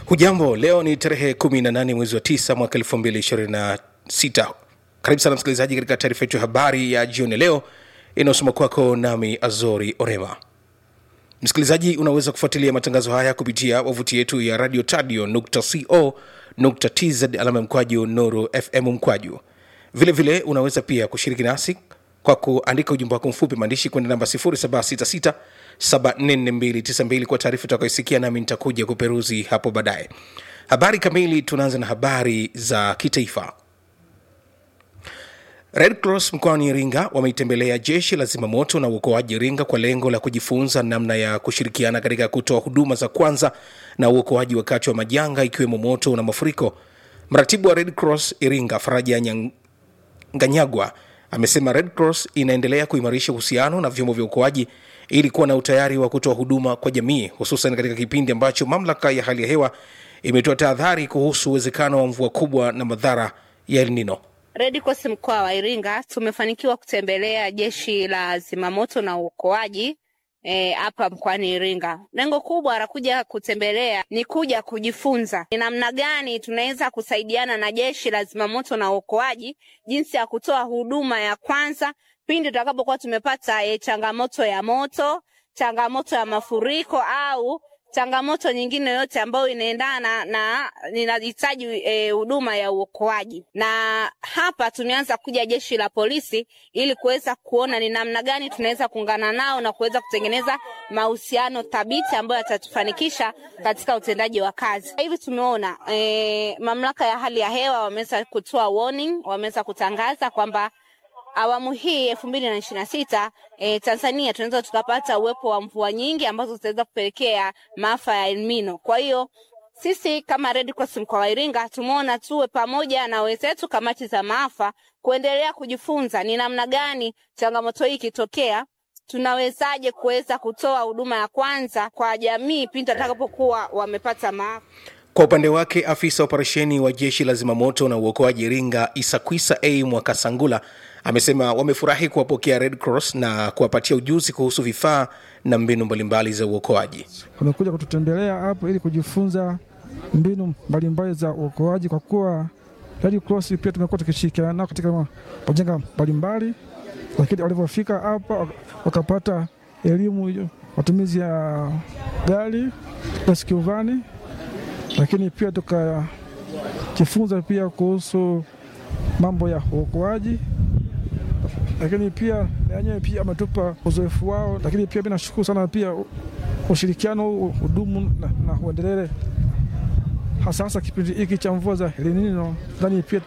hujambo leo ni tarehe 18 mwezi wa 9 mwaka 2026 karibu sana msikilizaji katika taarifa yetu ya habari ya jioni leo inayosoma kwako nami azori orema msikilizaji unaweza kufuatilia matangazo haya kupitia wavuti yetu ya radio tadio co tz alama ya mkwaju nuru fm mkwaju vile vile unaweza pia kushiriki nasi kwa kuandika ujumbe wako mfupi maandishi kwenda namba 0766 744292 kwa taarifa utakayoisikia nami nitakuja kuperuzi hapo baadaye habari kamili tunaanza na habari za kitaifa red cross mkoani iringa wameitembelea jeshi la zimamoto na uokoaji iringa kwa lengo la kujifunza namna ya kushirikiana katika kutoa huduma za kwanza na uokoaji wakati wa majanga ikiwemo moto na mafuriko mratibu wa red cross iringa faraja Nyang- nganyagwa amesema red cross inaendelea kuimarisha uhusiano na vyombo vya uokoaji ili kuwa na utayari wa kutoa huduma kwa jamii hususan katika kipindi ambacho mamlaka ya hali ya hewa imetoa tahadhari kuhusu uwezekano wa mvua kubwa na madhara ya elnino Red Cross mkoa wa Iringa tumefanikiwa kutembelea jeshi la zimamoto na uokoaji eh, hapa mkoani Iringa. Lengo kubwa la kuja kutembelea ni kuja kujifunza ni namna gani tunaweza kusaidiana na jeshi la zimamoto na uokoaji, jinsi ya kutoa huduma ya kwanza pindi tutakapokuwa tumepata eh, changamoto ya moto, changamoto ya mafuriko au changamoto nyingine yote ambayo inaendana na ninahitaji eh, huduma ya uokoaji. Na hapa tumeanza kuja jeshi la polisi ili kuweza kuona ni namna gani tunaweza kuungana nao na kuweza kutengeneza mahusiano thabiti ambayo yatatufanikisha katika utendaji wa kazi. Hivi tumeona eh, mamlaka ya hali ya hewa wameweza kutoa warning, wameweza kutangaza kwamba awamu hii elfu mbili na ishirini na sita e, Tanzania tunaweza tukapata uwepo wa mvua nyingi ambazo zitaweza kupelekea maafa ya El Nino. Kwa hiyo sisi kama Red Cross mkoa wa Iringa tumeona tuwe pamoja na wenzetu kamati za maafa kuendelea kujifunza ni namna gani changamoto hii ikitokea tunawezaje kuweza kutoa huduma ya kwanza kwa jamii pindi watakapokuwa wamepata maafa. kwa upande wake afisa operesheni wa jeshi la zimamoto na uokoaji iringa isakwisa a mwakasangula amesema wamefurahi kuwapokea red cross na kuwapatia ujuzi kuhusu vifaa na mbinu mbalimbali za uokoaji wamekuja kututembelea hapo ili kujifunza mbinu mbalimbali za uokoaji, kwa kuwa Red Cross pia tumekuwa tukishirikiana nao katika majanga mbalimbali, lakini walivyofika hapa wak- wakapata elimu hiyo, matumizi ya gari rescue vani, lakini pia tukajifunza pia kuhusu mambo ya uokoaji lakini pia na wenyewe pia ametupa uzoefu wao, lakini pia mi nashukuru sana pia ushirikiano huu hudumu na, na uendelee hasa hasa kipindi hiki cha mvua za El Nino. Nadhani pia